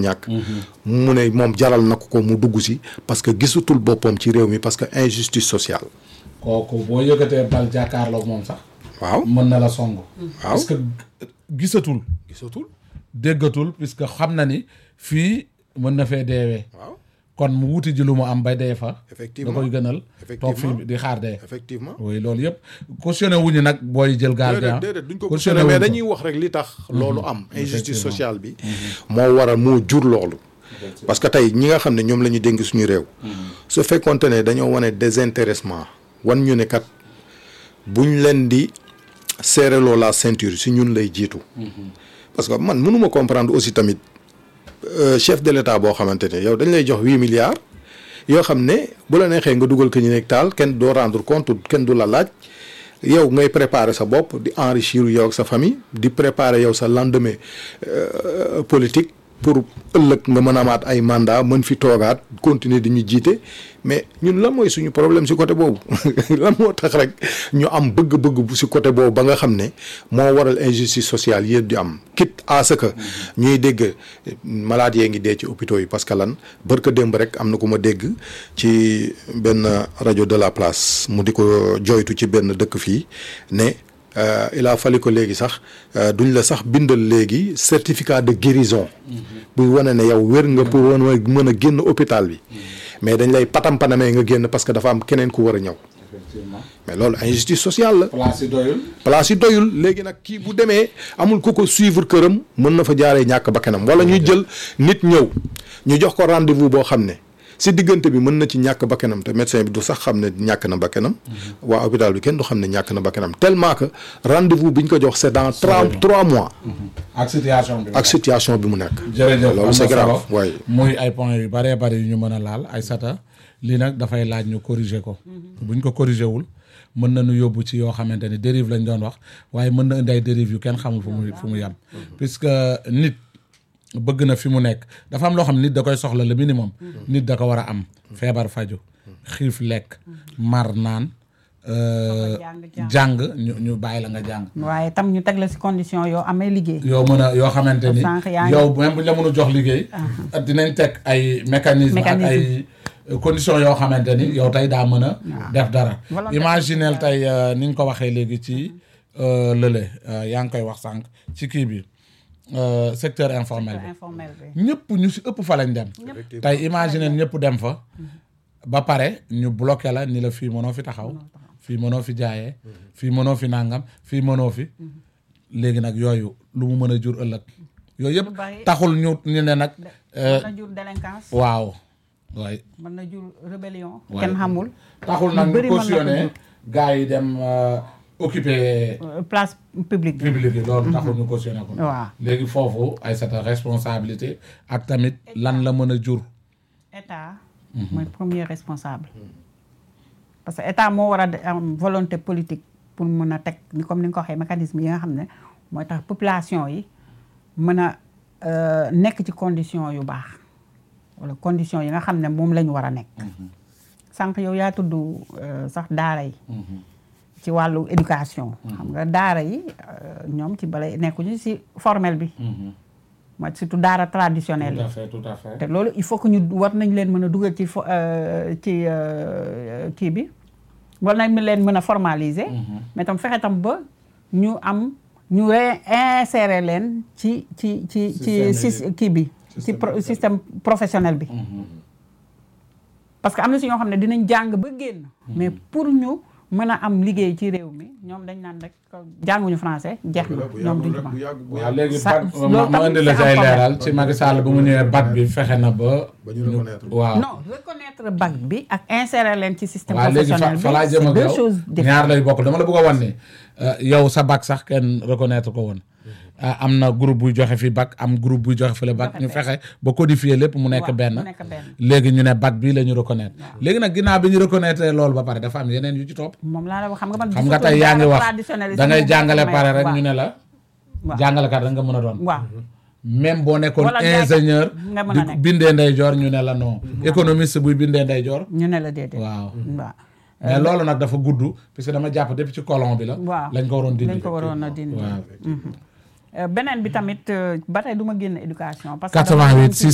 ñàkk mu ne moom jaral na ko ko mu dugg si parce que gisatul boppam ci réew mi parce que injustice sociale kooku boo yëkkatee bal jàkkaarloog moom sax waaw mën na la song waaw parce que gisatul gisatul déggatul puisque xam na ni fii mën na fee deewee waaw kon mu wuti ji lu mu am bay dee fa da effectivement koy gënal toog Effectivement. fii di xaar dee effectivement oui loolu yëpp cautionné wuñu nag booy jël gaal gi déedéet ah déedéet duñ ko cautionné cautionné mais wuñ ko. dañuy wax rek li tax loolu am injustice Effectivement. sociale bi moo waral moo jur loolu parce que tey ñi nga xam ne ñoom la ñu dénk suñu réew su fekkonte ne dañoo wane désintéressement wan ñu ne kat buñ leen di serreloo la ceinture si ñun lay jiitu parce que man mënuma comprendre aussi tamit euh, chef de l'état boo xamante ne yow dañ lay jox huit milliards yoo xam ne bu la neexee nga dugal ko ñu nekk taal kenn doo rendre compte kenn du la laaj yow ngay préparer sa bopp di enrichir yow ak sa famille di préparer yow sa lendemain euh, politique pour ëllëg nga mën a amaat ay mandat mën fi toogaat continuer di ñu jiite mais ñun lan mooy suñu problème si côté boobu lan moo tax rek ñu am bëgg-bëgg bu si côté boobu ba nga xam ne moo waral injustice sociale yëpp di am quitte à ce que ñuy dégg malade yee ngi dee ci hôpitaux yi parce que lan barka démb rek am na ku ma dégg ci benn rajo de la place mu di ko joytu ci benn dëkk fii ne euh, il a fallu que léegi sax euh, duñ la sax bindal léegi certificat de guérison buy wane ne yow wér nga pour wan mën a génn hôpital bi mais dañ lay patam-panamee nga génn parce que dafa am keneen ku war a ñëw effectivement mais loolu injustice sociale la place yi doyul place yi doyul léegi nag kii bu demee amul ku ko suivre këram mën na fa jaaree ñàkk bakkanam wala ñuy jël nit ñëw ñu jox ko rendez-vous boo xam ne si diggante bi mën na ci ñàkk bakkanam te médecin bi du sax xam ne ñàkk na bakkanam waa hôpital bi kenn du xam ne ñàkk na bakkanam tellement que rendez-vous bi ñu ko jox c'est dans trois trois mois ak situation bi ak situation bi mu nekk jërëjëf am loolu na c'est grave solo waaye muy ay points yu bëree bëri yu ñu mën a laal ay sata lii nag dafay laaj ñu corriger ko buñ ko corriger wul mën nañu yóbbu ci yoo xamante ni dérive lañ doon wax waaye mën na indi ay dérive yu kenn xamul fu mu fu mu yem puisque nit bëgg na fi mu nekk dafa am loo xam nit da koy soxla le minimum nit da ko war a am feebar faju xiif lekk mar naan euh, jàng, jàng ñu ñu bàyyi la nga jàng waaye tam ñu teg la si condition yoo amee liggéey. yow mën a yoo xamante ni Sànq yaa ngi- yow même bu ñu la mën a jox liggéey dinañ teg ay mécanisme ak Mécanisme. ay conditions yoo xamante ni yow tey daa mën a def dara Volontaire. imaginel tey euh, ni nga ko waxee léegi ci euh, lële euh, yaa ngi koy wax sànq ci kii bi euh, secteur informel bi informel bi. ñëpp ñu si ëpp fa lañ dem tey imaginer ñëpp dem fa ba pare ñu bloqué la ni la fii mënoo fi taxaw fii mënoo fi jaayee fii mënoo fi nangam fii mënoo fi léegi nag yooyu lu mu mën a jur ëllëg yooyu yëpp Lu bari. taxul ñu ñu ne nag euh, mën na jur délinquance. waaw waay mën na jur rébellion. Ouais. kenn xamul. taxul Lu nag bëri ñu mën na ko cautionné jur. gars yi dem euh, occuper Euh, place publique bi. public yi loolu taxul ñu cautionné ko waaw léegi foofu ay sa responsabilité ak tamit lan la mën a jur état. mooy premier responsable. parce que état moo war a de- am volonté politique pour mën a teg ni comme ni nga ko waxee mécanisme yi nga xam ne mooy tax population yi mën a euh, nekk ci condition yu baax wala condition yi nga xam ne moom la ñu war a nekk. sànq yow yaa tudd euh, sax daara yi. ci wàllu éducation. xam nga daara yi euh, ñoom ci bala nekkuñu ci formel bi. mooy surtout daara traditionnelle tout yi. à fait tout à fait te loolu il faut que ñu war nañ leen mën a dugal ci fo euh, ci euh, kii bi war nañ leen mën a formaliser. mais tam fexe tam ba ñu am ñu réinsérer leen ci ci ci ci Système ci kii bi. ci Système pro- système professionnel bi. parce que am na si ñoo xam ne dinañ jàng ba génn. mais pour ñu mën a am liggéey ci réew mi ñoom dañ naan rek jànguñu français jeex na ñoom duñ ko mën. waaw léegi Sa- bac loolu ma ma tam indi la c'est say un problème. leeral ci Macky Sall bu mu ñëwee bac bi fexe na ba. ba ñu reconnaître waaw non reconnaître bac bi ak insérer leen ci système waaw léegi fa professionnel fa laa bi jëm c'est ak deux yow choses différentes. ñaar lay bokk dama la bëgg a wan ni euh, yow sa bac sax kenn reconnaître ko woon ah, am na groupe buy joxe fi bac am groupe buy joxe fële bac Joxe ñu fee. fexe ba codifier lépp mu nekk Waaw, benn mu nekk benn. léegi ñu ne bac bii la ñu reconnaître léegi nag ginnaaw bi ñu reconnaître loolu ba pare dafa am yeneen yu ci topp moom laa la wax xam nga man xam nga gisatuma tey yaa ngi daara wax traditionnel yi da si ngay moom jàngale may pare wax. rek waaw. ñu ne la waaw. jàngalekat rek nga mën a doon waaw même boo nekkoon Wala jaaykat ingénieur nga mën a di nekk. bindee ndeyjoor ñu ne la non économiste buy bindee ndeyjoor ñu ne la déedéet waaw waaw mais loolu nag dafa gudd parce que dama jàpp depuis ci colon bi la waaw lañ ko waroon dindi lañ ko waroon a dindi waaw Euh, beneen bi tamit euh, ba tey du ma génn éducation parce que 88 dama-